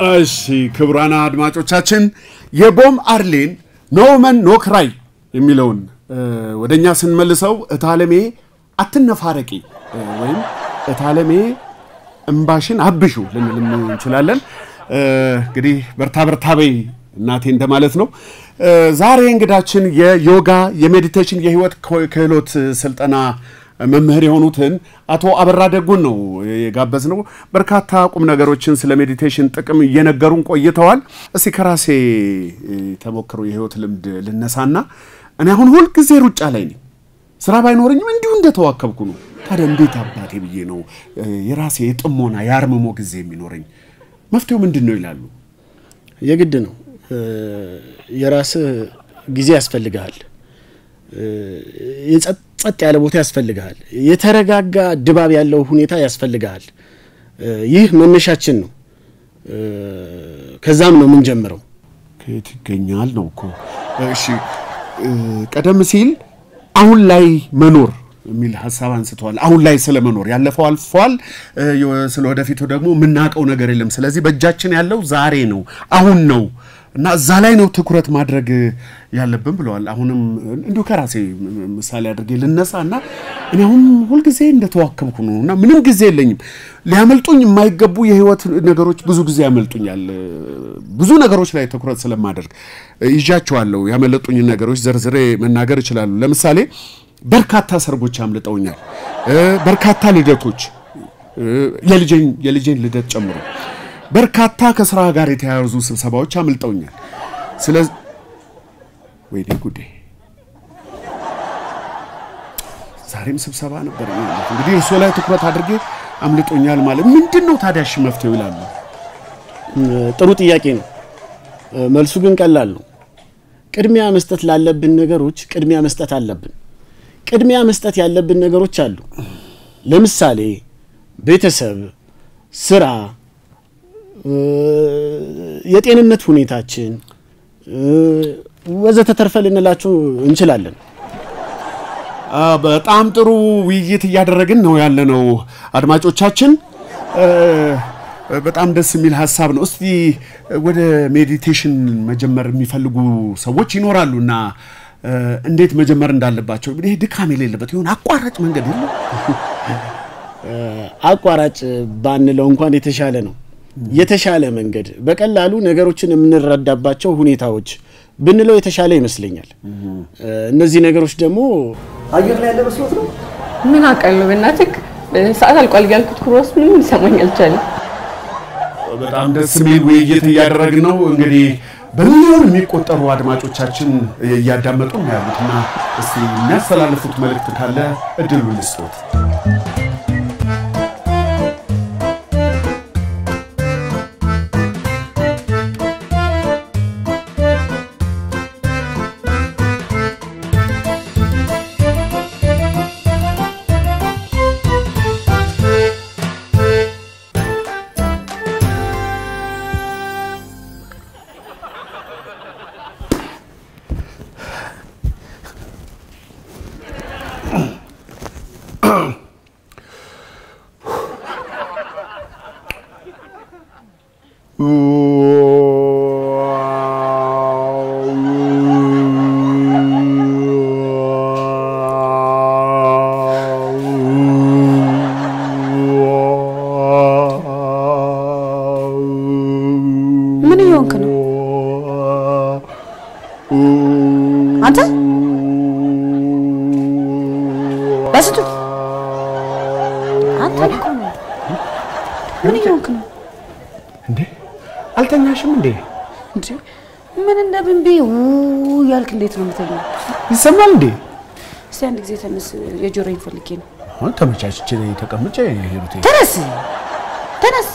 እሺ ክቡራን አድማጮቻችን የቦም አርሌን ኖመን ኖክራይ የሚለውን ወደ እኛ ስንመልሰው እታለሜ አትነፋረቂ ወይም እታለሜ እምባሽን አብሹ ልንልም እንችላለን። እንግዲህ በርታ በርታ በይ እናቴ እንደማለት ነው። ዛሬ እንግዳችን የዮጋ የሜዲቴሽን የህይወት ክህሎት ስልጠና መምህር የሆኑትን አቶ አበራ ደጉን ነው የጋበዝ ነው። በርካታ ቁም ነገሮችን ስለ ሜዲቴሽን ጥቅም እየነገሩን ቆይተዋል። እስቲ ከራሴ ተሞክሮ የህይወት ልምድ ልነሳና እኔ አሁን ሁልጊዜ ሩጫ ላይ ነኝ። ስራ ባይኖረኝም እንዲሁ እንደተዋከብኩ ነው። ታዲያ እንዴት አባቴ ብዬ ነው የራሴ የጥሞና የአርምሞ ጊዜ የሚኖረኝ? መፍትሄው ምንድን ነው ይላሉ። የግድ ነው። የራስህ ጊዜ ያስፈልግሃል። ጸጥ ያለ ቦታ ያስፈልግሃል። የተረጋጋ ድባብ ያለው ሁኔታ ያስፈልግሃል። ይህ መነሻችን ነው። ከዛም ነው የምንጀምረው። ከየት ይገኛል ነው እኮ። እሺ ቀደም ሲል አሁን ላይ መኖር የሚል ሀሳብ አንስተዋል። አሁን ላይ ስለ መኖር ያለፈው አልፏል፣ ስለ ወደፊቱ ደግሞ የምናውቀው ነገር የለም። ስለዚህ በእጃችን ያለው ዛሬ ነው፣ አሁን ነው እና እዛ ላይ ነው ትኩረት ማድረግ ያለብን ብለዋል። አሁንም እንዲሁ ከራሴ ምሳሌ አድርጌ ልነሳ እና እኔ አሁን ሁልጊዜ እንደተዋከብኩ ነው እና ምንም ጊዜ የለኝም። ሊያመልጡኝ የማይገቡ የህይወት ነገሮች ብዙ ጊዜ ያመልጡኛል። ብዙ ነገሮች ላይ ትኩረት ስለማደርግ ይዣቸዋለሁ። ያመለጡኝን ነገሮች ዘርዝሬ መናገር ይችላሉ። ለምሳሌ በርካታ ሰርጎች አምልጠውኛል። በርካታ ልደቶች የልጄን ልደት ጨምሮ በርካታ ከስራ ጋር የተያያዙ ስብሰባዎች አምልጠውኛል። ስለዚህ ወይኔ ጉዴ ዛሬም ስብሰባ ነበር። እንግዲህ እርሶ ላይ ትኩረት አድርጌ አምልጦኛል ማለት ምንድን ነው ታዲያ? እሺ መፍትሄው ይላሉ። ጥሩ ጥያቄ ነው። መልሱ ግን ቀላል ነው። ቅድሚያ መስጠት ላለብን ነገሮች ቅድሚያ መስጠት አለብን። ቅድሚያ መስጠት ያለብን ነገሮች አሉ። ለምሳሌ ቤተሰብ፣ ስራ የጤንነት ሁኔታችን ወዘተተርፈ ልንላቸው እንችላለን። በጣም ጥሩ ውይይት እያደረግን ነው ያለነው አድማጮቻችን። በጣም ደስ የሚል ሀሳብ ነው። እስቲ ወደ ሜዲቴሽን መጀመር የሚፈልጉ ሰዎች ይኖራሉ እና እንዴት መጀመር እንዳለባቸው እንግዲህ ድካም የሌለበት ይሆን አቋራጭ መንገድ የለም። አቋራጭ ባንለው እንኳን የተሻለ ነው። የተሻለ መንገድ በቀላሉ ነገሮችን የምንረዳባቸው ሁኔታዎች ብንለው የተሻለ ይመስለኛል። እነዚህ ነገሮች ደግሞ አየር ላይ ያለ መስሎት ነው። ምን አውቃለሁ በእናትህ ሰዓት አልቋል ያልኩት ክሮስ ምንም ሊሰማኝ አልቻለም። በጣም ደስ የሚል ውይይት እያደረግን ነው። እንግዲህ በሚሊዮን የሚቆጠሩ አድማጮቻችን እያዳመጡ ነው ያሉትና እስቲ የሚያስተላልፉት መልእክት ካለ እድሉ ልስጦት። ምን እየሆንክ ነው አንተ? በስቱ አንተ እኮ ነው። ምን እየሆንክ ነው እንዴ አልተኛሽም እንዴ? እንዴ? ምን እንደ ብንቤ ው ያልክ እንዴት ነው የምተኛው? ይሰማል እንዴ? እስቲ አንድ ጊዜ ተነስ፣ የጆሮዬን ፈልጌ ነው። አሁን ተመቻችቼ ተቀምጬ ሄሩቴ ተነስ ተነስ።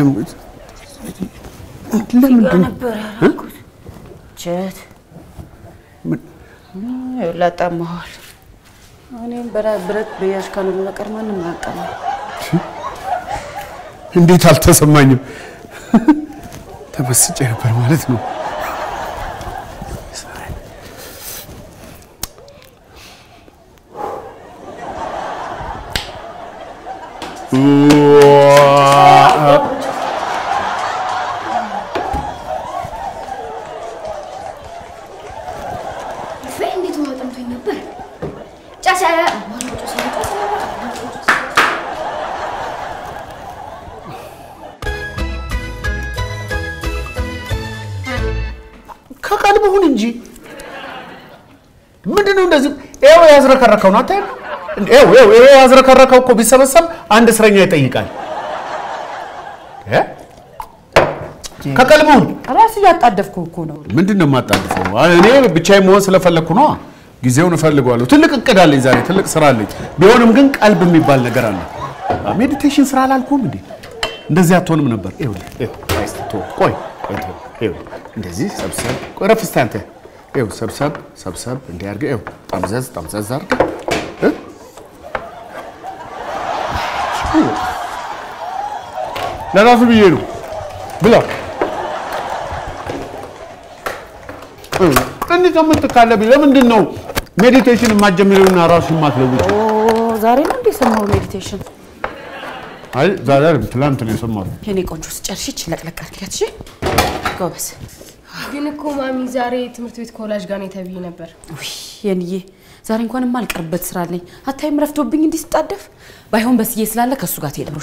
ለምንድን ነበር ያልኩት ቸት ላጣመዋል። እኔም ብረት በያዥ ካልሆነ በቀር ማንም አያጣም። እንዴት አልተሰማኝም? ተመስጬ ነበር ማለት ነው። እንዴት ውሃ ጠምቶኝ ነበር። ጫሳ ከቀልብ ሁን እንጂ ምንድን ነው እንደዚህ? ይኸው ያዝረከረከው ነው አታይም? ይኸው ይኸው ይኸው ያዝረከረከው እኮ ቢሰበሰብ አንድ እስረኛ ይጠይቃል። እ? ከቀልብ ሁን። ራስ እያጣደፍኩ እኮ ነው። ምንድን ነው የማጣድፈው? እኔ ብቻዬን መሆን ስለፈለግኩ ነው። ጊዜውን እፈልገዋለሁ። ትልቅ እቅድ አለኝ ዛሬ፣ ትልቅ ስራ አለኝ። ቢሆንም ግን ቀልብ የሚባል ነገር አለ። ሜዲቴሽን ስራ አላልኩም እንዴ? እንደዚህ አትሆንም ነበር። ይኸውልህ ይኸው፣ ቆይ እስኪ ተወው፣ ቆይ ቆይ ተወው። ይኸውልህ እንደዚህ ሰብሰብ፣ ቆይ ረፍ እስኪ አንተ። ይኸው ሰብሰብ ሰብሰብ እንዲህ አድርገህ ይኸው ጠምዘዝ ጠምዘዝ አድርገህ እ? ለራሱ ብዬ ነው ብላ እንዲህ ከምትካለብኝ ለምንድን ነው ሜዲቴሽን የማትጀምሪውና ራሱን የማትለውጪው? ኦ ዛሬ ነው እንዴ የሰማው ሜዲቴሽን? አይ ዛሬ አይደለም ትላንት ነው የሰማሁት። የኔ ቆንጆ ስጨርሽች ለቅለቅ አድርጊያት። እሺ ጎበዝ። ግን እኮ ማሚ ዛሬ ትምህርት ቤት ከወላጅ ጋር ነው የተብዬ ነበር። ውይ የንዬ ዛሬ እንኳን የማልቀርበት ስራ አለኝ። አታይም ረፍዶብኝ እንዲህ ስጣደፍ። ባይሆን በስዬ ስላለ ከእሱ ጋር ትሄዳለሽ።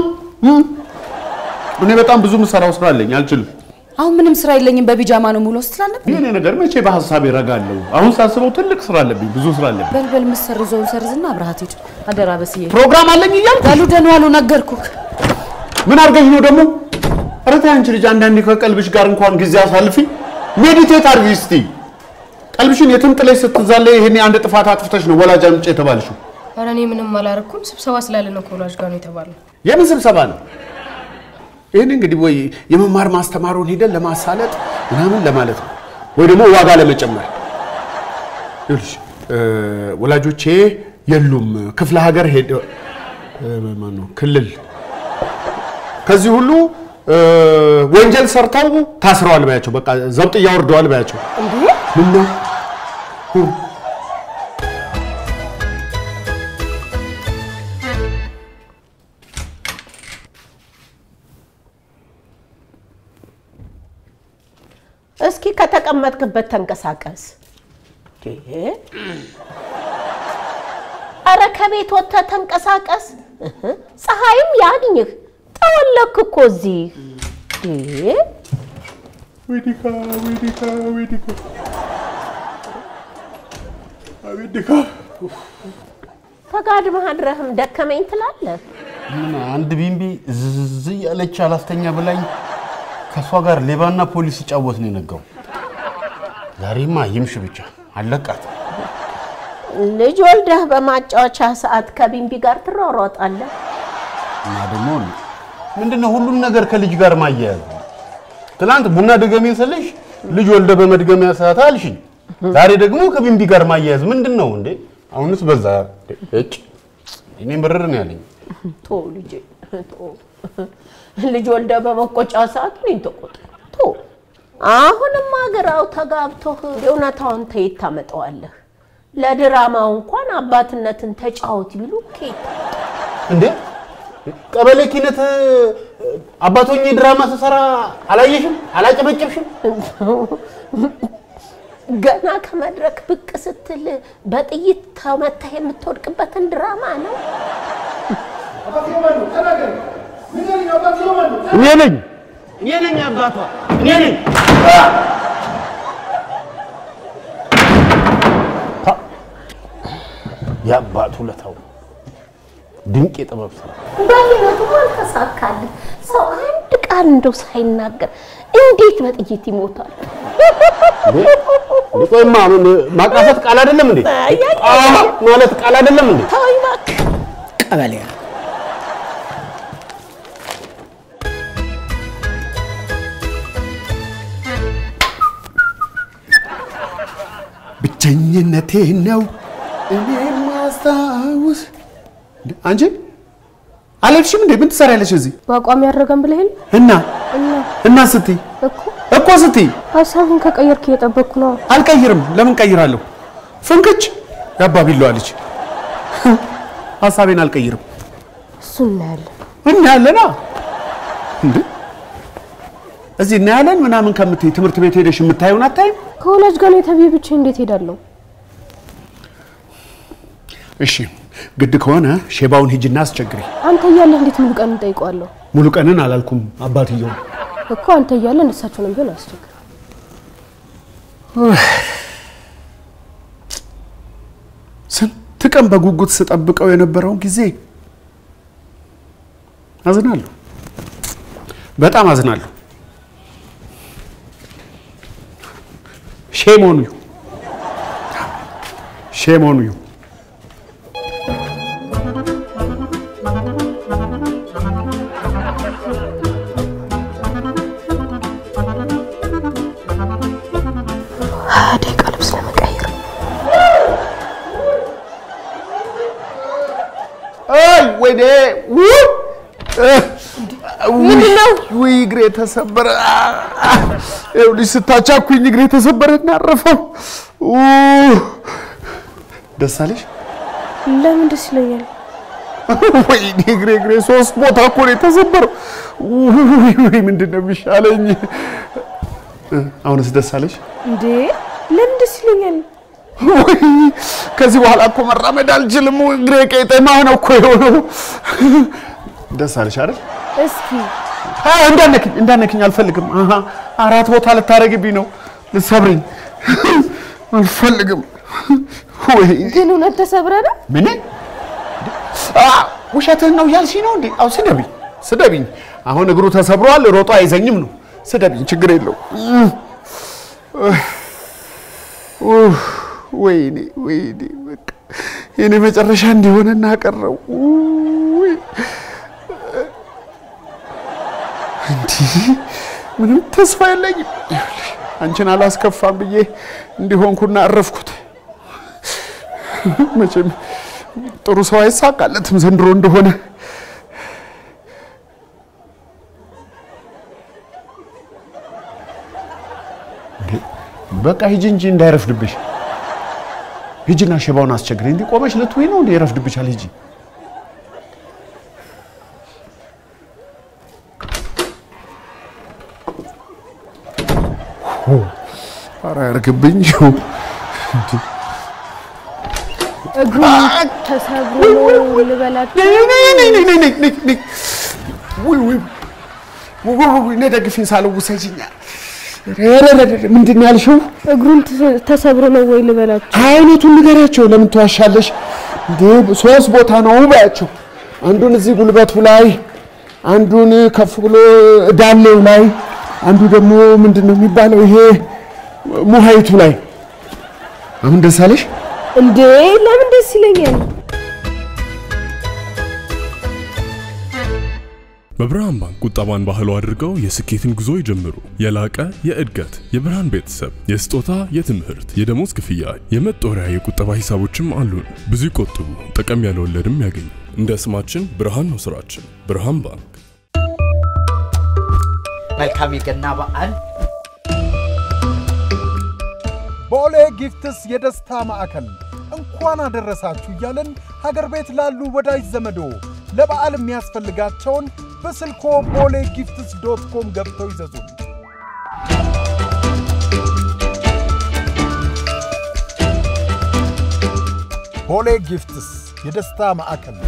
እኔ በጣም ብዙ የምሰራው ስራ አለኝ፣ አልችልም። አሁን ምንም ስራ የለኝም በቢጃማ ነው ሙሉ ስላለብኝ የኔ ነገር መቼ በሀሳብ ይረጋለሁ? አሁን ሳስበው ትልቅ ስራ አለብኝ፣ ብዙ ስራ አለብኝ። በልበል የምትሰርዘውን ሰርዝና አብረሃት ሂድ። አደራ በስዬ። ፕሮግራም አለኝ እያልኩ በሉ ደህና ዋሉ ነገርኩህ። ምን አድርገሽ ነው ደግሞ? ኧረ ተይ አንቺ ልጅ፣ አንዳንዴ ከቀልብሽ ጋር እንኳን ጊዜ አሳልፊ። ሜዲቴት አድርጊ እስቲ። ቀልብሽን የትም ጥለሽ ስትዛለይ ይሄኔ አንድ ጥፋት አጥፍተሽ ነው ወላጅ አምጪ የተባልሽው። ኧረ እኔ ምንም አላረኩም። ስብሰባ ስላለ ነው ከወላጅ ጋር ነው የተባለው። የምን ስብሰባ ነው? ይህን እንግዲህ ወይ የመማር ማስተማሩን ሂደን ለማሳለጥ ምናምን ለማለት ነው ወይ ደግሞ ዋጋ ለመጨመር። ይኸውልሽ እ፣ ወላጆቼ የሉም ክፍለ ሀገር ሄደ እ፣ ማነው ክልል ከዚህ ሁሉ እ፣ ወንጀል ሰርተው ታስረዋል ባያቸው፣ በቃ ዘብጥ እያወርደዋል ባያቸው። ምን ነው እስኪ ከተቀመጥክበት ተንቀሳቀስ። እንዴ! አረ ከቤት ወጥተህ ተንቀሳቀስ። እህ፣ ፀሐይም ያግኝህ። ጠወለክ እኮ እዚህ። እንዴ! ዌዲካ ዌዲካ ዌዲካ ዌዲካ ተጋድመህ አድረህም ደከመኝ ትላለህ። ምን አንድ ቢምቢ ዝዝ እያለች አላስተኛ ብላኝ ከእሷ ጋር ሌባና ፖሊስ ሲጫወት ነው የነጋው። ዛሬማ ይምሽ ብቻ አለቃት። ልጅ ወልደህ በማጫወቻ ሰዓት ከቢምቢ ጋር ትሯሯጣለህ። እና ደግሞ ምንድነው ሁሉም ነገር ከልጅ ጋር ማያያዝ? ትናንት ቡና ድገሜ ስልሽ ልጅ ወልደ በመድገሚያ ሰዓት አልሽኝ። ዛሬ ደግሞ ከቢምቢ ጋር ማያያዝ ምንድን ነው እንዴ? አሁንስ በዛ። እጭ እኔ ምርር ነው ያለኝ። ቶ ልጄ ቶ ልጅ ወልደ በመቆጫ ሰዓት እኔን ተቆጣ። ቶ አሁንም አገራው ተጋብቶህ እውነታውን ተየት ታመጣዋለህ? ለድራማው እንኳን አባትነትን ተጫወት ቢሉ ኬት እንዴ ቀበሌ ኪነት አባቶኝ ድራማ ስሰራ አላየሽም? አላጨበጨብሽም? ገና ከመድረክ ብቅ ስትል በጥይት ተመተህ የምትወድቅበትን ድራማ ነው። እኔ ነኝ እኔ ነኝ አባቷ እኔ ነኝ። የአባቱ ለታው ድንቅ የጥበብ ስራ በህይወቱም አልተሳካልህ። ሰው አንድ ቃል እንደው ሳይናገር እንዴት በጥይት ይሞታል? ቆይማ ማቃሰት ቃል አይደለም እንዴ? አ ማለት ቃል አይደለም እንዴ? ተወኝ እባክህ። ቀበሌ ብቸኝነቴ ነው እኔ ማስታውስ። አንቺ አልሄድሽም እንዴ? ምን ትሰሪያለሽ እዚህ? በአቋም ያደረገን ብለህል እና እና እና ስትይ እኮ እኮ ስትይ ሀሳብን ከቀየርክ እየጠበቅኩ ነው። አልቀይርም። ለምን ቀይራለሁ? ፍንክች ያባቢለዋ ልጅ ሀሳቤን አልቀይርም። እሱ እናያለን። እናያለና እንዴ እዚህ እናያለን ምናምን ከምትይ ትምህርት ቤት ሄደሽ የምታየውን አታይም? ከወላጅ ጋር ነው የተብዬ ብቻ እንዴት ሄዳለሁ? እሺ ግድ ከሆነ ሼባውን ሂጅና አስቸግሪ። አንተ እያለህ እንዴት ሙሉ ቀን እንጠይቀዋለሁ ሙሉ ቀንን አላልኩም አባትየው። እኮ አንተ እያለህ እሳቸውንም ቢሆን አያስቸግርም። ስንት ቀን በጉጉት ስጠብቀው የነበረውን ጊዜ አዝናለሁ፣ በጣም አዝናለሁ። ሼም ኦን ዩ ሼም ኦን ዩ። ሀያ ደቂቃ ልብስ ለመቀየር አይ ወይኔ! ውይ! ምንድን ነው? ውይ እግሬ ተሰበረ። ይኸውልሽ ስታቻኩኝ እግሬ ተሰበረ እና አረፈው። ኡ! ደስ አለሽ? ለምን ደስ ይለኛል? ወይኔ እግሬ እግሬ ሶስት ቦታ እኮ ነው የተሰበረው። ውይ ውይ ምንድን ነው የሚሻለኝ? አሁንስ ደስ አለሽ? እንዴ ለምን ደስ ይለኛል? ወይ ከዚህ በኋላ እኮ መራመድ አልችልም። እግሬ ቄጤማ ነው እኮ የሆነው። ደስ አለሽ አይደል? እስኪ አዎ፣ እንዳነክኝ እንዳነክኝ አልፈልግም። አሃ አራት ቦታ ልታረግብኝ ነው፣ ልትሰብረኝ አልፈልግም። ወይ ግን እውነት ተሰብረ ነው? ምን አ ውሸትህን ነው እያልሽኝ ነው እንዴ? አዎ ስደቢኝ፣ ስደቢኝ። አሁን እግሩ ተሰብሯል፣ ሮጦ አይዘኝም ነው። ስደቢኝ፣ ችግር የለው። ኡፍ፣ ወይኔ ወይኔ፣ በቃ የኔ መጨረሻ እንዲሆነ እናቀረው። ውይ እንዲህ ምንም ተስፋ የለኝም። ይኸውልሽ አንቺን አላስከፋም ብዬ እንዲሆንኩና አረፍኩት። መቼም ጥሩ ሰው አይሳካለትም ዘንድሮ እንደሆነ። በቃ ሂጂ እንጂ እንዳይረፍድብሽ። ሂጂና ሼባውን አስቸግሪ። እንዲህ ቆመሽ ልትውይ ነው እንዴ? ይረፍድብሻል። ሂጂ። ኧረ ያርግብኝ። እግሩ ተሰብሮ ነው ልበላችሁ? ነይ ደግፊኝ፣ ሳልውሰጂኝ። ምንድን ነው ያልሽው? እግሩን ተሰ- ተሰብሮ ነው ወይ ልበላችሁ? አይነቱን ንገሪያቸው። ለምን ትዋሻለሽ እንዴ? ሶስት ቦታ ነው በያቸው። አንዱን እዚህ ጉልበቱ ላይ፣ አንዱን ከፍ ብሎ ዳሌው ላይ፣ አንዱ ደግሞ ምንድን ነው የሚባለው ይሄ ሙሀይቱ ላይ። አሁን ደስ አለሽ? እንዴ ለምን ደስ ይለኛል? በብርሃን ባንክ ቁጠባን ባህሉ አድርገው የስኬትን ጉዞ ይጀምሩ። የላቀ የእድገት የብርሃን ቤተሰብ የስጦታ፣ የትምህርት፣ የደሞዝ ክፍያ፣ የመጦሪያ የቁጠባ ሂሳቦችም አሉን። ብዙ ይቆጥቡ፣ ጠቀም ያለ ወለድም ያገኙ። እንደ ስማችን ብርሃን ነው ስራችን። ብርሃን ባንክ። መልካም የገና በዓል ቦሌ ጊፍትስ የደስታ ማዕከል እንኳን አደረሳችሁ እያለን ሀገር ቤት ላሉ ወዳጅ ዘመዶ ለበዓል የሚያስፈልጋቸውን በስልኮ ቦሌ ጊፍትስ ዶት ኮም ገብተው ይዘዙን። ቦሌ ጊፍትስ የደስታ ማዕከል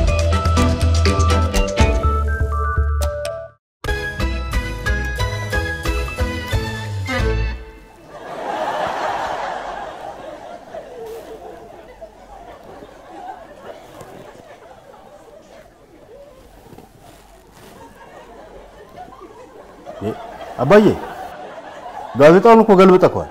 አባዬ ጋዜጣውን እኮ ገልብጠከዋል።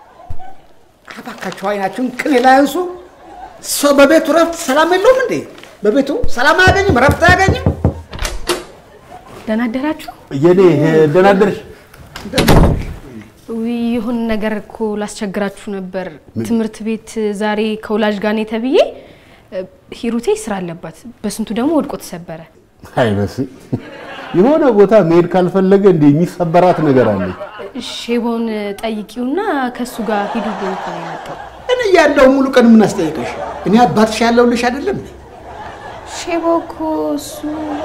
እባካችሁ አይናችሁን ቅኔ ላይ አንሱ። ሰው በቤቱ ረፍት ሰላም የለውም እንዴ? በቤቱ ሰላም አያገኝም፣ ረፍት አያገኝም። ደህና አደራችሁ? የኔ ደህና አደርሽ? ውይ የሆነ ነገር እኮ ላስቸግራችሁ ነበር። ትምህርት ቤት ዛሬ ከወላጅ ጋር ነኝ ተብዬ እ፣ ሂሩቴ ስራ አለባት፣ በስንቱ ደግሞ ወድቆ ተሰበረ። አይ በስ የሆነ ቦታ መሄድ ካልፈለገ እንደ የሚሰበራት ነገር አለ። ሼቦን ጠይቂውና ከእሱ ጋር ሂዱ ብሎ እኮ ነው የመጣው። እኔ ያለው ሙሉ ቀን ምን አስጠይቀሽ? እኔ አባትሽ ያለውልሽ አይደለም እንዴ? ሼቦ እኮ እሱ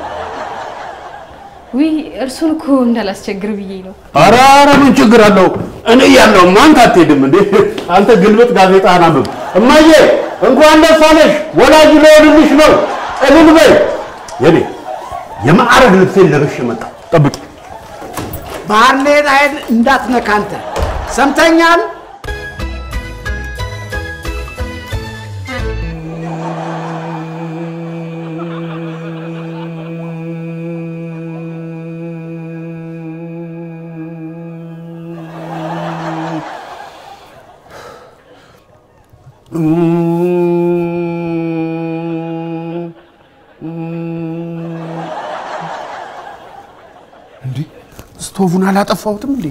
ውይ እርሱን እኮ እንዳላስቸግር ብዬ ነው። ኧረ ኧረ ምን ችግር አለው? እኔ ያለው ማንተ አትሄድም እንዴ? አንተ ግልብጥ ጋዜጣህን አንብብ። እማዬ እንኳን ደስ አለሽ። ወላጅ ሊሆንልሽ ነው። እልል በይ። የኔ የማዕረግ ልብሴን ለብሼ መጣሁ። ጠብቂ። ባርኔጣ አይን እንዳትነካ አንተ ሰምተኛል? እንዴ ስቶቡን አላጠፋሁትም እንዴ?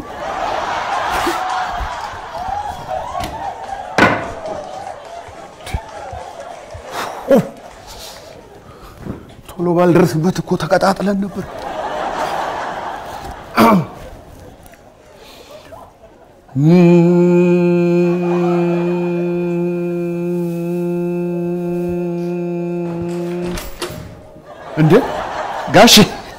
ቶሎ ባልደርስበት እኮ ተቀጣጥለን ነበር። እንዴ ጋሼ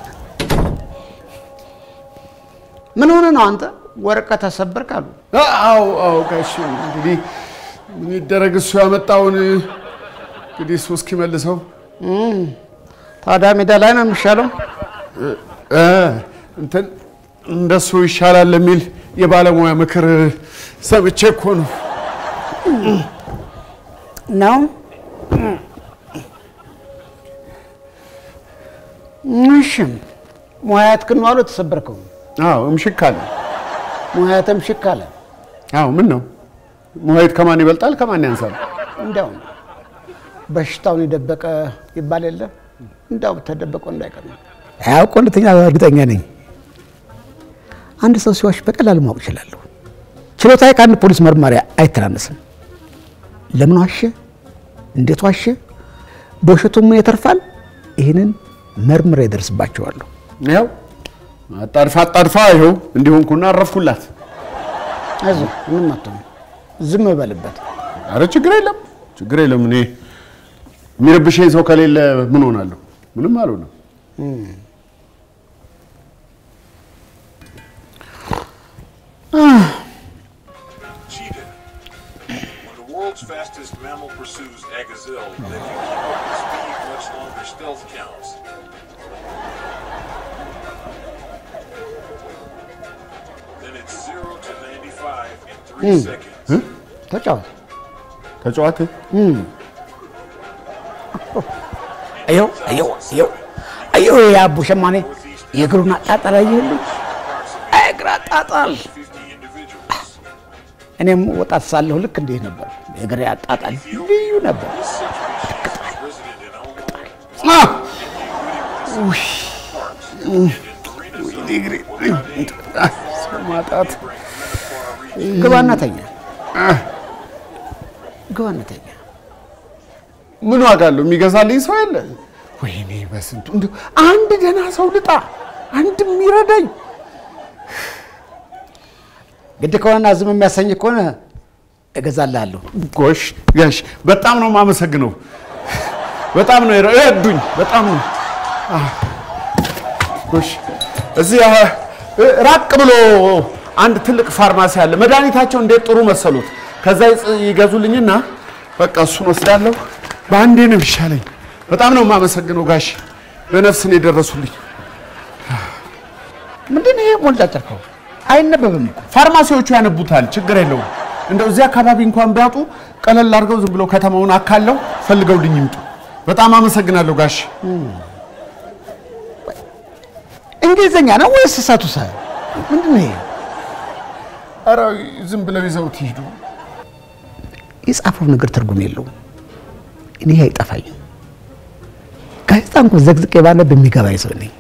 ምን ሆነ ነው አንተ ወረቀት ተሰበርክ አሉ። አዎ አዎ ጋሼ እንግዲህ ምን ይደረግ እሱ ያመጣውን እንግዲህ እሱ እስኪመልሰው እም፣ ታዲያ ሜዳ ላይ ነው የሚሻለው። እ፣ እንትን እንደሱ ይሻላል የሚል የባለሙያ ምክር ሰምቼ እኮ ነው። ነው እሺ፣ ሙያትክን ነው አሉ የተሰበርከው። አዎ እምሽክ አለ። ሙያትም ሽክ አለ። አዎ ምን ነው ሙሀይት ከማን ይበልጣል? ከማን ያንሳል? እንዲያው በሽታውን የደበቀ ይባል የለ እንዲያው ተደበቀው እንዳይቀር ነው። ያው ሁለተኛ እርግጠኛ ነኝ አንድ ሰው ሲዋሽ በቀላሉ ማወቅ እችላለሁ። ችሎታዬ ከአንድ ፖሊስ መርማሪ አይተናነስም። ለምን ዋሸ? እንዴት ዋሸ? በውሸቱ ምን ይተርፋል? ይህንን መርምሬ እደርስባቸዋለሁ። ያው አጣድፋ አጣድፋ ይኸው እንዲሆንኩና አረፍኩላት። አይዞህ ምንም አትሆንም። ዝም በልበት። አረ ችግር የለም ችግር የለም። እኔ የሚረብሸኝ ሰው ከሌለ ምን ሆናለሁ? ምንም አልሆነም። When the world's fastest mammal pursues a gazelle, they can keep up its speed much longer stealth counts. Then it's 0 to 95 in 3 Hmm. seconds. ተጫወት። ተጫዋት አየው አየው አየው አየው የአቡ ሸማኔ የእግሩን አጣጣል አየህልኝ? እግር አጣጣል። እኔም ወጣት ሳለሁ ልክ እንዲህ ነበር። የእግሬ አጣጣል ልዩ ነበር። ማጣት ግባና ተኛ። ግባና ተኛ። ምን ዋጋ አለው? የሚገዛልኝ ሰው የለ። ወይኔ በስንቱ እንዲሁ አንድ ደህና ሰው ልጣ፣ አንድ የሚረዳኝ ግድ ከሆነና ዝም የሚያሰኝ ከሆነ እገዛልሃለሁ። ጎሽ ጋሽ፣ በጣም ነው የማመሰግነው። በጣም ነው የረዱኝ። በጣም ነው አህ፣ ጎሽ። እዚህ አህ፣ ራቅ ብሎ አንድ ትልቅ ፋርማሲ አለ። መድኃኒታቸው እንዴት ጥሩ መሰሉት። ከዛ ይጽ- ይገዙልኝና በቃ እሱን ወስዳለሁ። በአንዴ ነው ይሻለኝ። በጣም ነው የማመሰግነው ጋሽ፣ በነፍስ ነው የደረሱልኝ። ምንድን ነው ይሄ ሞልጫጨርከው? አይነበብም እኮ። ፋርማሲዎቹ ያነቡታል፣ ችግር የለውም። እንደው እዚህ አካባቢ እንኳን ቢያጡ ቀለል አድርገው ዝም ብለው ከተማውን አካለው ፈልገውልኝ ይምጡ። በጣም አመሰግናለሁ ጋሽ። እንግሊዝኛ ነው ወይስ እሳቱ ሳ ምንድን ነው ይሄ? ኧረ ዝም ብለው ይዘውት ይሄዱ። የጻፈው ነገር ትርጉም የለውም። እኔ አይጠፋኝም። ጋዜጣ እንኳን ዘግዝቄ ባለ በሚገባኝ ሰው ነኝ።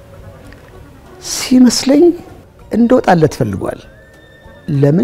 ሲመስለኝ እንደወጣለት ፈልጓል። ለምን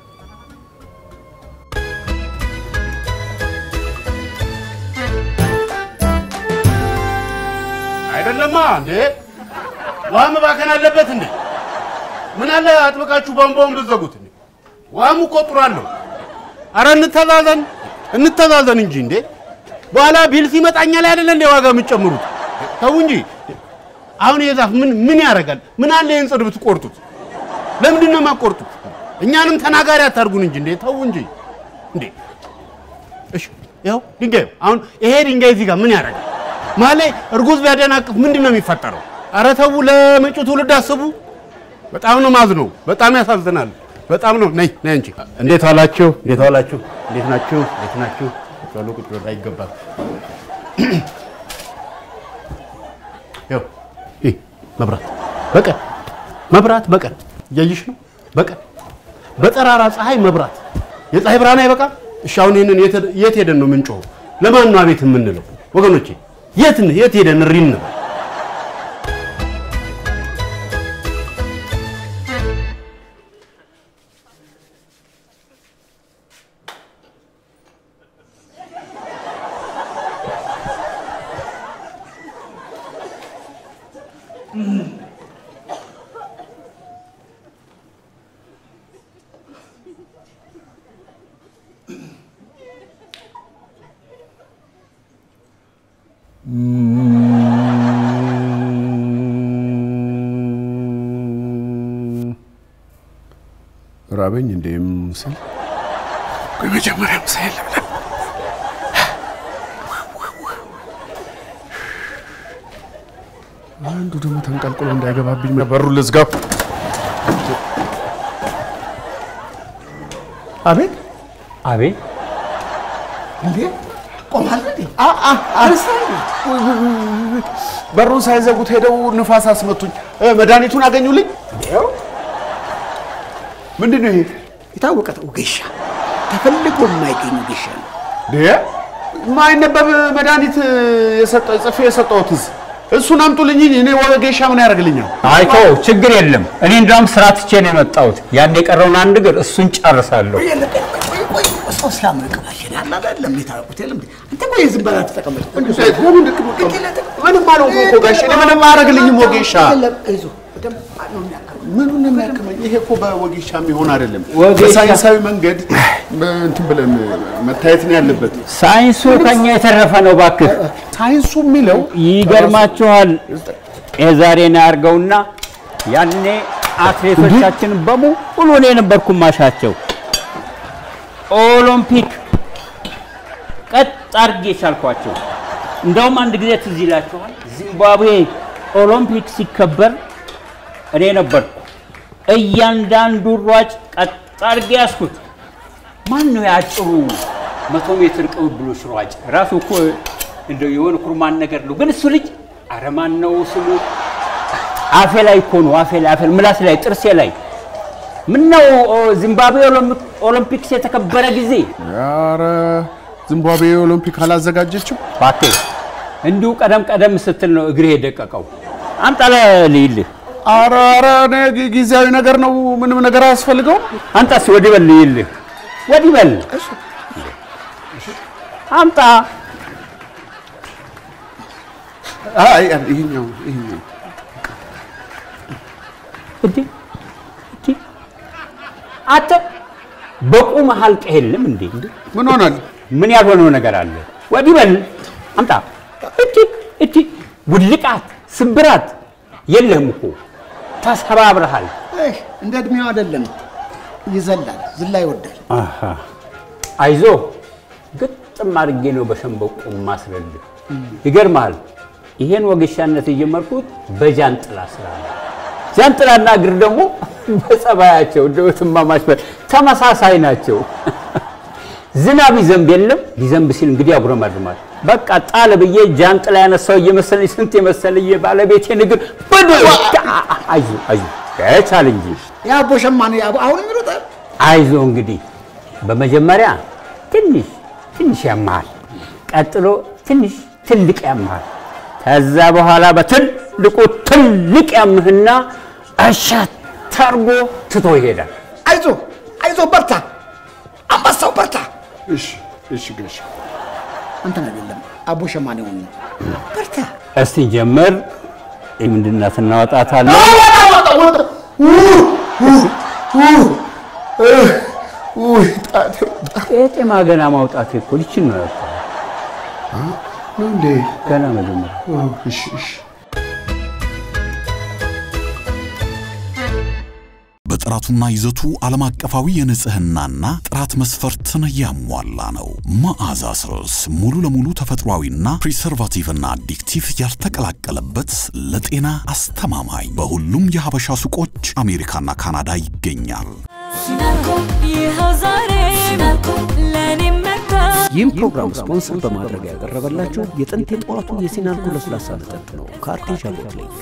አይደለማ እንዴ? ውሃ መባከን አለበት እንዴ? ምን አለ አጥብቃችሁ ቧንቧውን ብትዘጉት እንዴ? ውሃም እኮ ጥሩ አለው። አረ እንተዛዘን እንተዛዘን እንጂ እንዴ! በኋላ ቢል ሲመጣኛ ላይ አይደለ እንዴ ዋጋ የምትጨምሩት? ተው እንጂ። አሁን ይሄ ዛፍ ምን ምን ያደርጋል? ምን አለ ይህን ጽድ ብትቆርጡት? ለምንድን ነው የማትቆርጡት? እኛንም ተናጋሪ አታርጉን እንጂ እንዴ! ተው እንጂ እንዴ! እሺ ይኸው ድንጋዩ አሁን ይሄ ድንጋይ እዚህ ጋር ምን ያደርጋል? መሀል ላይ እርጉዝ ቢያደናቅፍ ምንድን ነው የሚፈጠረው? ኧረ ተው፣ ለመጪው ትውልድ አስቡ። በጣም ነው ማዝነው። በጣም ያሳዝናል። በጣም ነው። ነይ ነይ አንቺ። እንዴት ዋላችሁ? እንዴት ዋላችሁ? እንዴት ናችሁ? እንዴት ናችሁ? ቶሎ ቁጭ በል፣ አይገባም። ይኸው ይህ መብራት በቀን መብራት በቀን እያየሽ ነው። በቀን በጠራራ ፀሐይ መብራት የፀሐይ ብርሃን አይበቃም? እሺ አሁን ይህንን የት- የት ሄደን ነው የምንጮኸው? ለማን ነው አቤት የምንለው? ወገኖቼ የት የት ሄደን እሪ እንበል? ራበኝ እንዴም ስል ቆይ መጀመሪያ ምሳ ልብላ። አንዱ ደግሞ ተንቀልቅሎ እንዳይገባብኝ በሩ ልዝጋው። አቤት አቤት እንዴ ቆማል እንዴ? በሩን ሳይዘጉት ሄደው ንፋስ አስመቱኝ። እ፣ መድኃኒቱን አገኙልኝ። ምንድን ነው ይሄ? የታወቀ ወጌሻ ተፈልጎ የማይገኝ ወጌሻ ነው። እንዴ የማይነበብ መድኃኒት የሰጠ- ጽፌ የሰጠሁትስ እሱን አምጡልኝ። እኔ ወጌሻ ምን ያደርግልኛል? አይቶ ችግር የለም። እኔ እንደውም ስራ ትቼ ነው የመጣሁት። ያን የቀረውን አንድ እግር እሱን ጨርሳለሁ። ቆይ የለ፣ ቆይ ቆይ ቆይ ሰው ስላመቀባሽን አለ አይደለም የታወቁት የለም እንዴ? አንተ ቆይ ዝም በላ ተቀመጥ። ምንም አልሆንኩም እኮ ጋሼ፣ እኔ ምንም አያደርግልኝም ወጌሻ። የለም፣ አይዞህ በደንብ ነው የሚያክመው። ምኑን ነው የሚያክመኝ? ይሄ እኮ በወጌሻ የሚሆን አይደለም። ወጌሻ- በሳይንሳዊ መንገድ እንትን ብለን መታየት ነው ያለበት። ሳይንሱ ከኛ የተረፈ ነው። እባክህ ሳይንሱ የሚለው ይገርማችኋል። የዛሬን ያርገውና ያኔ አትሌቶቻችን በሙሉ እኔ ነበርኩ ማሻቸው። ኦሎምፒክ ቀጥ አድርጌ ቻልኳቸው። እንደውም አንድ ጊዜ ትዝ ይላችኋል፣ ዚምባብዌ ኦሎምፒክ ሲከበር እኔ ነበርኩ እያንዳንዱ ሯጭ ቀጥ አድርጌ ያዝኩት። ማን ነው ያጭሩ መቶ ሜትር ቅብብሎች ሯጭ? ራሱ እኮ እንደው የሆነ ኩርማን ነገር ነው። ግን እሱ ልጅ አረ ማን ነው ስሙ? አፌ ላይ እኮ ነው አፌ ላይ አፌ ምላስ ላይ ጥርሴ ላይ ምን ነው ዚምባብዌ ኦሎምፒክ- ኦሎምፒክስ የተከበረ ጊዜ ኧረ ዚምባብዌ ኦሎምፒክ አላዘጋጀችም። እባክህ እንዲሁ ቀደም ቀደም ስትል ነው እግሬ የደቀቀው። አምጣ ልይልህ። ኧረ ኧረ እኔ ጊ- ጊዜያዊ ነገር ነው፣ ምንም ነገር አያስፈልገውም። አንተ እስኪ ወዲህ በል ልይልህ። ወዲህ በል አምጣ። አይ አይ፣ ይሄኛው ይሄኛው እንዴ እንዴ አንተ በቁም ሀልቅ የለም እንዴ? ምን ሆናል? ምን ያልሆነው ነገር አለ? ወዲህ በል አምጣ። እቲ እቲ ውልቃት ስብራት የለህም እኮ ተሰባብረሃል። እህ፣ እንደ እድሜው አይደለም፣ ይዘላል፣ ዝላ ይወዳል። አሃ አይዞ ግጥም አድርጌ ነው በሸንበቆ ማስረልህ። ይገርምሃል፣ ይሄን ወጌሻነት የጀመርኩት በጃንጥላ ስራ ነው። ጃንጥላና እግር ደግሞ በጸባያቸው እንደው ትማማች በል ተመሳሳይ ናቸው። ዝናብ ይዘንብ የለም ሊዘንብ ሲል እንግዲህ ያጉረመርማል። በቃ ጣል ብዬ ጃንጥላ ያነሳው እየመሰለኝ ስንት የመሰለኝ ባለቤቴን እግር በዶ አይዞ አይዞ ቻል እንጂ የአቦ ሸማኔ አቦ አሁንም ይሮጣል። አይዞ እንግዲህ በመጀመሪያ ትንሽ ትንሽ ያመሃል፣ ቀጥሎ ትንሽ ትልቅ ያመሃል፣ ከዛ በኋላ በትልቁ ትልቅ ያምህና እሸት ተርጎ ትቶ ይሄዳል። አይዞ አይዞ፣ በርታ፣ አንበሳው በርታ። እሺ እሺ ጋሼ አንተን አይደለም አቦ ሸማኔውን ነው። በርታ። እስቲ ጀምር። ምንድናት እናወጣታለን። ቄጤማ ገና ማውጣት እኮ ልችን ነው ያወጣው። ነው እንዴ? ገና መጀመሪያ እሺ እሺ በጥራት ጥራቱና ይዘቱ ዓለም አቀፋዊ የንጽህናና ጥራት መስፈርትን ያሟላ ነው። መዓዛ ስርስ ሙሉ ለሙሉ ተፈጥሯዊና ፕሪሰርቫቲቭና አዲክቲቭ ያልተቀላቀለበት ለጤና አስተማማኝ በሁሉም የሀበሻ ሱቆች አሜሪካና ካናዳ ይገኛል። ይህም ፕሮግራም ስፖንሰር በማድረግ ያቀረበላችሁ የጥንት የጠዋቱ የሲናልኮ ለስላሳ መጠጥ ነው ከአርቴዣ ቦትሌግ።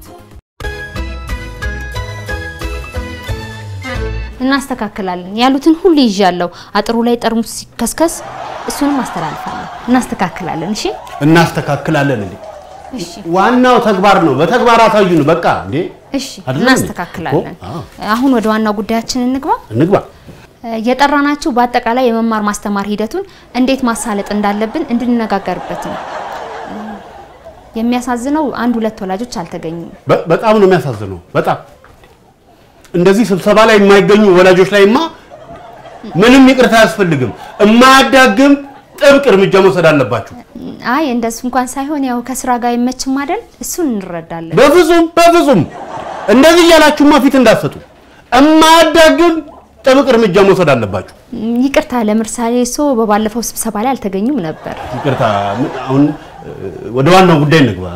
እናስተካክላለን ያሉትን ሁሉ ይዣለሁ። አጥሩ ላይ ጠርሙስ ሲከስከስ እሱንም አስተላልፋለሁ። እናስተካክላለን። እሺ እናስተካክላለን እንዴ? እሺ ዋናው ተግባር ነው። በተግባር አሳዩን። በቃ እንዴ እሺ አይደለም እንዴ? እናስተካክላለን። እኮ፣ አዎ። አሁን ወደ ዋናው ጉዳያችን እንግባ። እንግባ። የጠራናችሁ በአጠቃላይ የመማር ማስተማር ሂደቱን እንዴት ማሳለጥ እንዳለብን እንድንነጋገርበት ነው። የሚያሳዝነው አንድ ሁለት ወላጆች አልተገኙም። በ- በጣም ነው የሚያሳዝነው። በጣም እንደዚህ ስብሰባ ላይ የማይገኙ ወላጆች ላይማ ምንም ይቅርታ አያስፈልግም። የማያዳግም ጥብቅ እርምጃ መውሰድ አለባችሁ። አይ እንደሱ እንኳን ሳይሆን ያው ከስራ ጋር አይመችም አይደል? እሱን እንረዳለን። በፍጹም በፍጹም እንደዚህ እያላችሁማ ፊት እንዳትሰጡ። የማያዳግም ጥብቅ እርምጃ መውሰድ አለባችሁ። ም፣ ይቅርታ ለምሳሌ እሶ በባለፈው ስብሰባ ላይ አልተገኙም ነበር። ይቅርታ ምን- አሁን እ፣ ወደ ዋናው ጉዳይ እንግባ።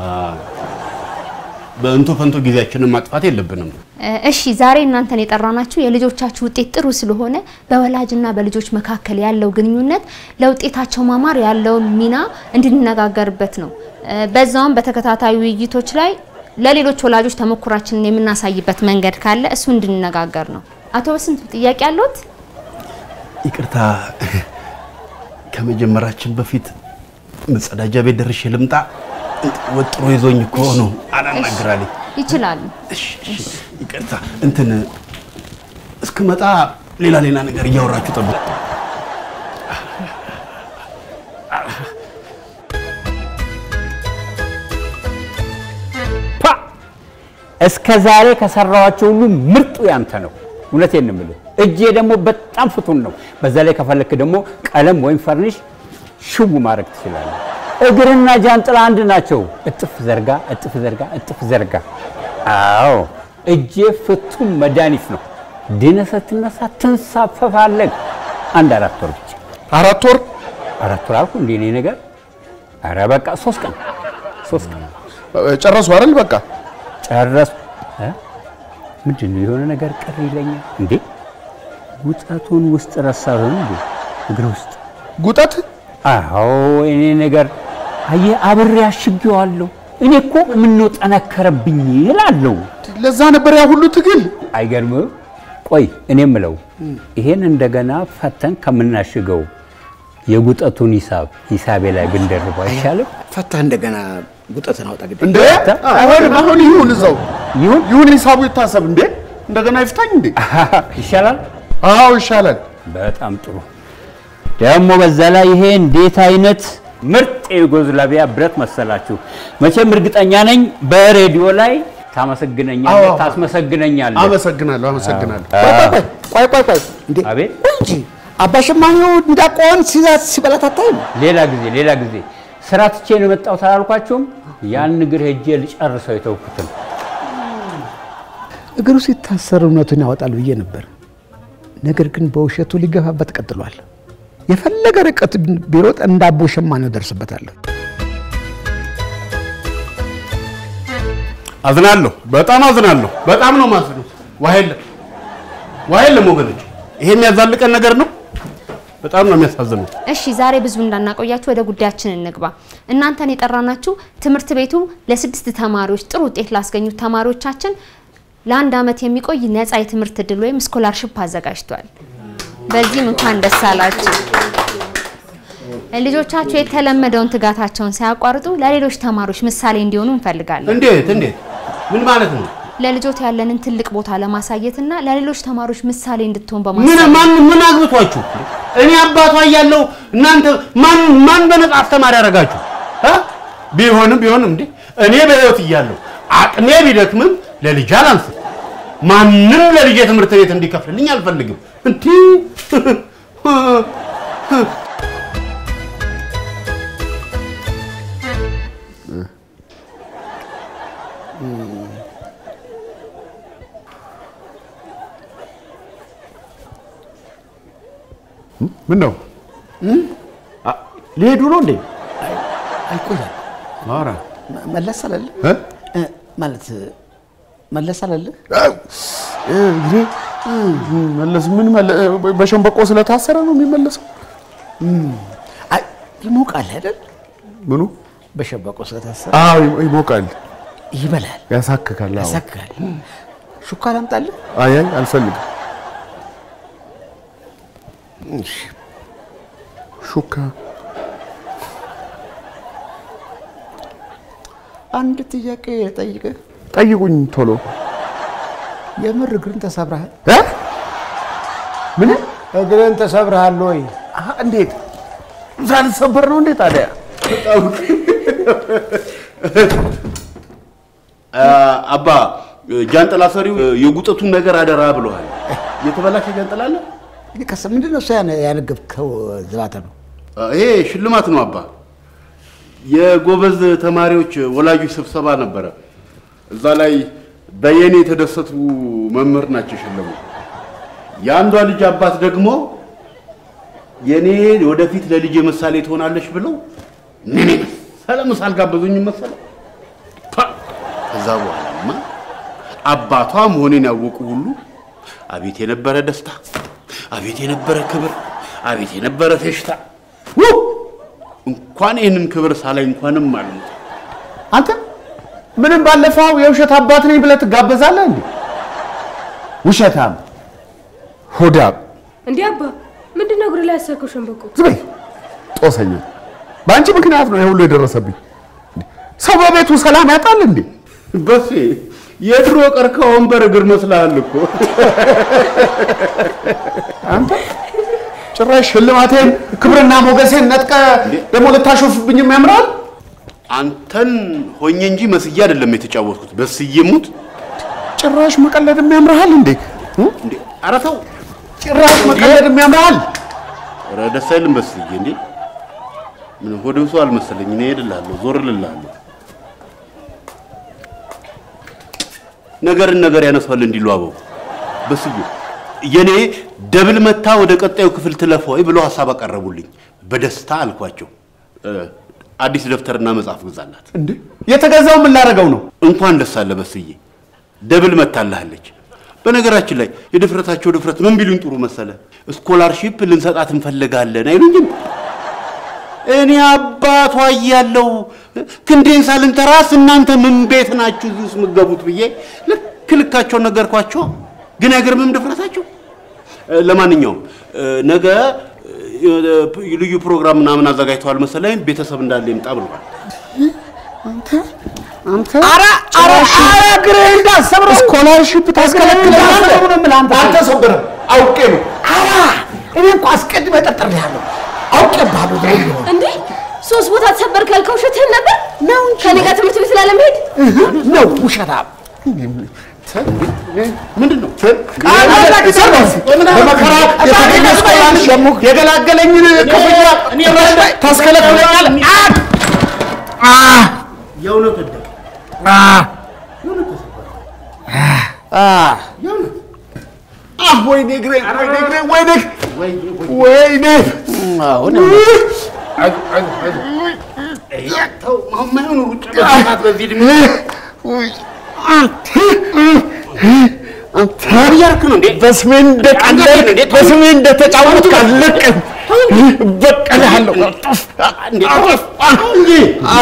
በእንቶ ፈንቶ ጊዜያችንን ማጥፋት የለብንም። እ፣ እሺ ዛሬ እናንተን የጠራናችሁ የልጆቻችሁ ውጤት ጥሩ ስለሆነ በወላጅና በልጆች መካከል ያለው ግንኙነት ለውጤታቸው ማማር ያለውን ሚና እንድንነጋገርበት ነው። እ፣ በዛውም በተከታታይ ውይይቶች ላይ ለሌሎች ወላጆች ተሞክሯችንን የምናሳይበት መንገድ ካለ እሱ እንድንነጋገር ነው። አቶ በስንቱ ጥያቄ አለዎት? ይቅርታ ከመጀመራችን በፊት መጸዳጃ ቤት ደርሼ ልምጣ። ወጥሮ ይዞኝ እኮ ነው አላናግራለኝ። ይችላሉ። ይቅርታ እንትን እስክመጣ ሌላ ሌላ ነገር እያወራችሁ ጠብቁ። ፓ እስከ ዛሬ ከሰራኋቸው ሁሉ ምርጡ ያንተ ነው። እውነቴን ነው የምልህ። እጄ ደግሞ በጣም ፍቱን ነው። በዛ ላይ ከፈለክ ደግሞ ቀለም ወይም ፈርኒሽ ሽው ማድረግ ትችላለህ። እግርና ጃንጥላ አንድ ናቸው። እጥፍ ዘርጋ፣ እጥፍ ዘርጋ፣ እጥፍ ዘርጋ። አዎ እጄ ፍቱን መድኃኒት ነው። ድነህ ስትነሳ ትንሳፈፋለህ። አንድ አራት ወር ብቻ አራት ወር አራት ወር አልኩ እንዴ እኔ ነገር። ኧረ በቃ ሶስት ቀን ሶስት ቀን ጨረሱ አይደል? በቃ ጨረሱ። እ? ምንድን ነው የሆነ ነገር ቅር ይለኛል እንዴ? ጉጠቱን ውስጥ ረሳሁን እንዴ? እግር ውስጥ ጉጠት? አዎ እኔ ነገር አየህ፣ አብሬ አሽጌዋለሁ። እኔ እኮ ምነው ጠነከረብኝ እላለሁ። ለዛ ነበር ያ ሁሉ ትግል። አይገርምም? ቆይ እኔ የምለው ይሄን እንደገና ፈተን ከምናሽገው የጉጠቱን ሂሳብ ሂሳቤ ላይ ብንደርበው አይሻልም? ፈታህ እንደገና ጉጠትን አውጣ ግድ እንዴ አይሆንም። አሁን ይሁን እዛው ይሁን ይሁን፣ ሂሳቡ ይታሰብ። እንዴ እንደገና ይፍታኝ እንዴ ይሻላል። አዎ ይሻላል። በጣም ጥሩ። ደግሞ በዛ ላይ ይሄ እንዴት አይነት ምርጥ የዩጎዝላቪያ ብረት መሰላችሁ! መቼም እርግጠኛ ነኝ በሬዲዮ ላይ ታመሰግነኛለህ፣ አዎ። ታስመሰግነኛለህ። አመሰግናለሁ፣ አመሰግናለሁ። አዎ። ቆይ ቆይ ቆይ እንዴ አቤት እንጂ አባሸማኔው እንዳቆን ሲዛት ሲበላት አታይም? ሌላ ጊዜ ሌላ ጊዜ ስራ ትቼ ነው የመጣሁት አላልኳችሁም? ያን እግር ሄጄ ልጨርሰው የተውኩትን እግሩ ሲታሰር እውነቱን ያወጣል ብዬ ነበር። ነገር ግን በውሸቱ ሊገፋበት ቀጥሏል። የፈለገ ርቀት ቢሮጥ እንደ አቦ ሸማኔው ደርስበታለሁ። አዝናለሁ፣ በጣም አዝናለሁ። በጣም ነው ማዝነው። ውሃ የለም፣ ውሃ የለም ወገኖች። ይሄ የሚያዛልቀን ነገር ነው። በጣም ነው የሚያሳዝነው። እሺ ዛሬ ብዙ እንዳናቆያችሁ ወደ ጉዳያችን እንግባ። እናንተን የጠራናችሁ ትምህርት ቤቱ ለስድስት ተማሪዎች ጥሩ ውጤት ላስገኙት ተማሪዎቻችን ለአንድ ዓመት የሚቆይ ነፃ የትምህርት እድል ወይም ስኮላርሽፕ አዘጋጅቷል። በዚህም እንኳን ደስ አላችሁ። ልጆቻችሁ የተለመደውን ትጋታቸውን ሳያቋርጡ ለሌሎች ተማሪዎች ምሳሌ እንዲሆኑ እንፈልጋለን። እንዴት እንዴት? ምን ማለት ነው? ለልጆት ያለንን ትልቅ ቦታ ለማሳየትና ለሌሎች ተማሪዎች ምሳሌ እንድትሆን ምን በማሰብ ማን ምን አግብቷችሁ? እኔ አባቷ እያለሁ እናንተ ማን ማን በነጻ አስተማሪ ያደርጋችሁ? እ? ቢሆንም ቢሆንም እንዴ እኔ በህይወት እያለሁ አቅሜ ቢደክምም ለልጅ አላንስም። ማንም ለልጅ ትምህርት ቤት እንዲከፍልልኝ አልፈልግም። እንዲ ምን ነው ሊሄዱ ነው እንዴ? አይቆያል ኧረ መለስ አለለ እ? ማለት መለስ አለለ እንግዲህ መለስ ምን መለ በሸንበቆ ስለታሰረ ነው የሚመለሰው? አይ ይሞቃል አይደል? ምኑ በሸበቆ ስለታሰረ አዎ ይሞቃል፣ ይበላል፣ ያሳክካል። አዎ ያሳክካል። ሹካ ላምጣልህ? አይ አይ አልፈልግም። እሺ ሹካ አንድ ጥያቄ ልጠይቅህ። ጠይቁኝ ቶሎ። የምር እግርን ተሰብረሃል? እ? ምን እግርን ተሰብረሃል ወይ? አሀ፣ እንዴት ሳልሰበር ነው እንዴ ታዲያ? አባ ጃንጥላ ሰሪው የጉጠቱን ነገር አደራ ብለዋል። የተበላሸ ጃንጥላ አለ? ከስ ምንድን ነው እሱ ያን- ያነገብከው ዝባተ ነው? ይሄ ሽልማት ነው አባ። የጎበዝ ተማሪዎች ወላጆች ስብሰባ ነበረ። እዛ ላይ በየኔ የተደሰቱ መምህር ናቸው የሸለሙ። የአንዷ ልጅ አባት ደግሞ የኔ ወደፊት ለልጄ ምሳሌ ትሆናለች ብለው ምን መሰለ ምሳ አልጋበዙኝም መሰለ። ፓ! ከዛ በኋላማ አባቷ መሆኔን ያወቁ ሁሉ አቤት የነበረ ደስታ፣ አቤት የነበረ ክብር፣ አቤት የነበረ ፌሽታ። ው! እንኳን ይህንን ክብር ሳላይ እንኳንም አልሞት አንተ ምንም ባለፈው የውሸት አባት ነኝ ብለህ ትጋበዛለህ እንዴ? ውሸታም ሆዳም እንዲህ አባ ምንድን ነው እግር ላይ ያሰርከው ሸንበቆ? ዝም በይ ጦሰኛ። በአንቺ ምክንያት ነው ይሄ ሁሉ የደረሰብኝ። ሰው በቤቱ ሰላም ያጣል እንዴ? በሴ የድሮ ቀርከሃ ወንበር እግር መስልሃል እኮ። አንተ ጭራሽ ሽልማቴን ክብርና ሞገሴን ነጥቀ ደግሞ ልታሾፍብኝም ያምራል። አንተን ሆኜ እንጂ መስዬ አይደለም የተጫወትኩት። በስዬ ሙት ጭራሽ መቀለድም ያምርሃል እንዴ? እንዴ! ኧረ ተው ጭራሽ መቀለድም ያምርሃል። ኧረ ደስ አይልም በስዬ። እንዴ ምን ሆድ ብሶ አልመሰለኝ። እኔ እሄድልሃለሁ፣ ዞር እልልሃለሁ። ነገርን ነገር ያነሳዋል እንዲሉ አበው በስዬ የኔ ደብል መታ ወደ ቀጣዩ ክፍል ትለፈ ወይ ብለው ሀሳብ አቀረቡልኝ። በደስታ አልኳቸው። እ፣ አዲስ ደብተርና መጽሐፍ ግዛላት። እንዴ የተገዛው ምን ላደርገው ነው? እንኳን ደስ አለ በስዬ፣ ደብል መታልሃለች። በነገራችን ላይ የድፍረታቸው ድፍረት ምን ቢሉኝ ጥሩ መሰለ፣ ስኮላርሺፕ ልንሰጣት እንፈልጋለን አይሉኝም። እኔ አባቷ እያለሁ ክንዴን ሳልንተራስ እናንተ ምን ቤት ናችሁ እዚህ ውስጥ የምትገቡት ብዬ ልክ ልካቸውን ነገርኳቸው። ግን አይገርምም ድፍረታቸው። እ፣ ለማንኛውም እ፣ ነገ እ፣ ልዩ ፕሮግራም ምናምን አዘጋጅተዋል መሰለኝ። ቤተሰብ እንዳለ ይምጣ ብለዋል። አንተ ኧረ ኧረ ኧረ እግርህን እንዳትሰብረው። ስኮላርሺፕ ታስከለክላለህ? አልተሰበረም፣ አውቄ ነው። ኧረ እኔ እኮ አስቀድሜ ጠርጥሬሃለሁ፣ አውቄብሃለሁ። ዛሬ ቢሆን እንዴ ሶስት ቦታ ተሰበርክ ያልከው ውሸትህን ነበር? ነው ከኔ ጋር ትምህርት ቤት ላለመሄድ ነው ውሸታም። ምንድን ነው በመከራ የተገኘ ስኮላርሺፕ የገላገለኝን ክፍያ ጭራሽ ታስከለክለኛለህ? አ! የእውነት ወደ አ! አ! አ! ወይኔ እግሬ፣ ወይኔ እግሬ፣ ወይኔ ወይኔ አሁን ተው ማይሆኑ ሩጫ በሰዓት በዚህ እድሜ አንተ እያልክ ነው እንዴ? በስሜ እንደቀለድክ በስሜ እንደተጫወትክ አልለቅም፣ እበቀልሃለሁ። እንዴ እንጂ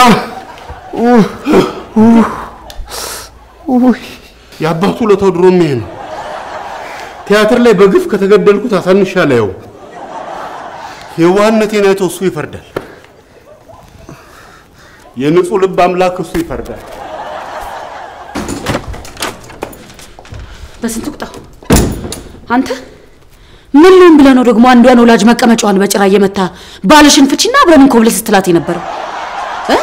የአባቱ ለተው ድሮ ይሄ ነው። ቲያትር ላይ በግፍ ከተገደልኩት አሳንሻ ላየው የዋህነቴን አይቶ እሱ ይፈርዳል። የንጹህ ልብ አምላክ እሱ ይፈርዳል። በስንት ቁጣው አንተ ምን ልሁን ብለህ ነው ደግሞ አንዷን ወላጅ መቀመጫዋን በጭራ እየመታ ባልሽን ፍቺና አብረን እንኮብለል ስትላት የነበረው እ?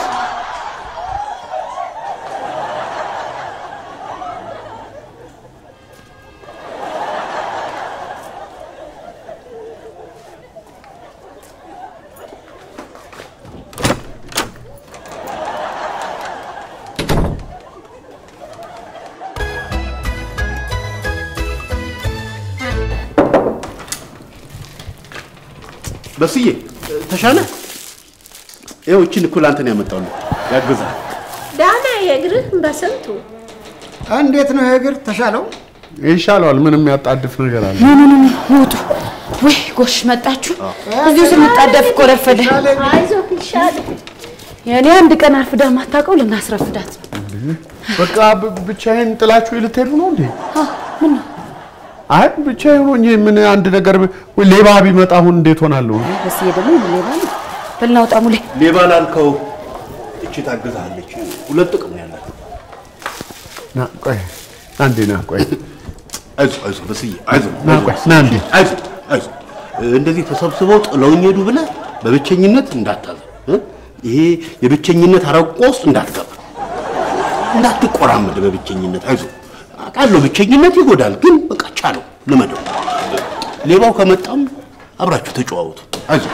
መስዬ ተሻለ? ይኸው እችን እኩል አንተን ያመጣሁልህ ያግዛል። ዳና የእግርህ በስንቱ እንዴት ነው የእግር ተሻለው? ይሻለዋል። ምንም ያጣድፍ ነገር አለ? ኑ ኑ ኑ ውጡ። ወይ ጎሽ መጣችሁ። እዚሁ ስንጣደፍ እኮ ረፈደ። አይዞህ ይሻል። የእኔ አንድ ቀን አርፍዳ ማታውቀው ልናስረፍዳት ነው። በቃ ብ- ብቻዬን ጥላችሁ ልትሄዱ ነው እንዴ? ምን ነው አይ ብቻዬን ሆኜ ምን አንድ ነገር ብ- ወይ ሌባ ቢመጣ አሁን እንዴት ሆናለሁ? በስዬ ደግሞ ሌባ ነው። በል ና ውጣ ሙሌ። ሌባ ላልከው እቺ ታግዛለች። ሁለት ጥቅም ነው ያላት። ና ቆይ አንዴ ና ቆይ አይዞህ አይዞህ በስዬ አይዞህ ና ቆይ ና እንዴ አይዞህ አይዞህ እንደዚህ ተሰብስበው ጥለውኝ ሄዱ ብለህ በብቸኝነት እንዳታዘን እ? ይሄ የብቸኝነት አረቆ ውስጥ እንዳትገባ እንዳትቆራመድ በብቸኝነት አይዞህ አውቃለሁ ብቸኝነት ይጎዳል ግን በቃ ቻለው ልመደው ሌባው ከመጣም አብራችሁ ተጨዋወቱ አይዞህ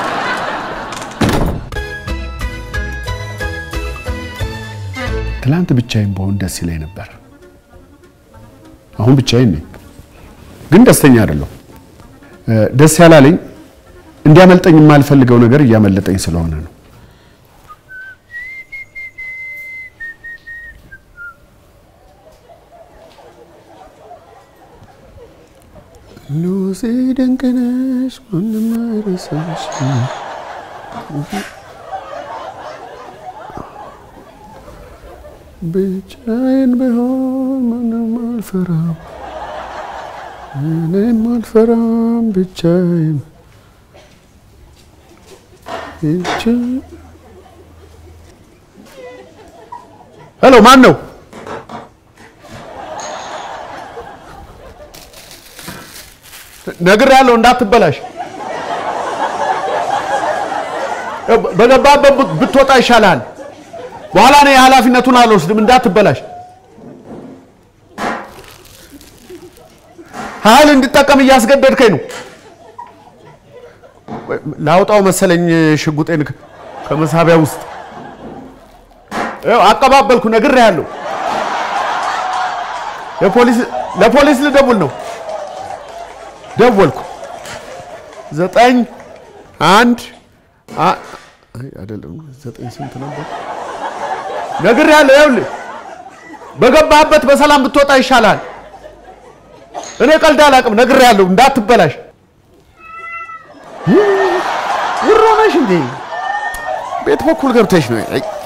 ትላንት ብቻዬን በሆን ደስ ይለኝ ነበር። አሁን ብቻዬን ነኝ፣ ግን ደስተኛ አይደለሁ። ደስ ያላለኝ እንዲያመልጠኝ የማልፈልገው ነገር እያመለጠኝ ስለሆነ ነው። ሉሲ ድንቅ ነሽ፣ ማንም አይረሳሽ። ብቻዬን ብሆን ማንም አልፈራም፣ እኔም አልፈራም ብቻዬን ብቻ ሄሎ፣ ማን ነው? ነግሬሃለሁ እንዳትበላሽ። በገባበት ብትወጣ ይሻላል። በኋላ እኔ ኃላፊነቱን አልወስድም። እንዳትበላሽ። ኃይል እንድጠቀም እያስገደድከኝ ነው። ላውጣው መሰለኝ ሽጉጤን ከ- ከመሳቢያ ውስጥ ይኸው አቀባበልኩ። ነግሬሃለሁ። የፖሊስ ለፖሊስ ልደውል ነው። ደወልኩ። ዘጠኝ አንድ አ- አይ አይደለም፣ ዘጠኝ ስንት ነበር? ነግሬሃለሁ። ይኸውልህ በገባህበት በሰላም ብትወጣ ይሻላል። እኔ ቀልድ አላውቅም። ነግሬሃለሁ፣ እንዳትበላሽ። ውሮ ነሽ እንዴ? ቤት በኩል ገብተሽ ነው። አይ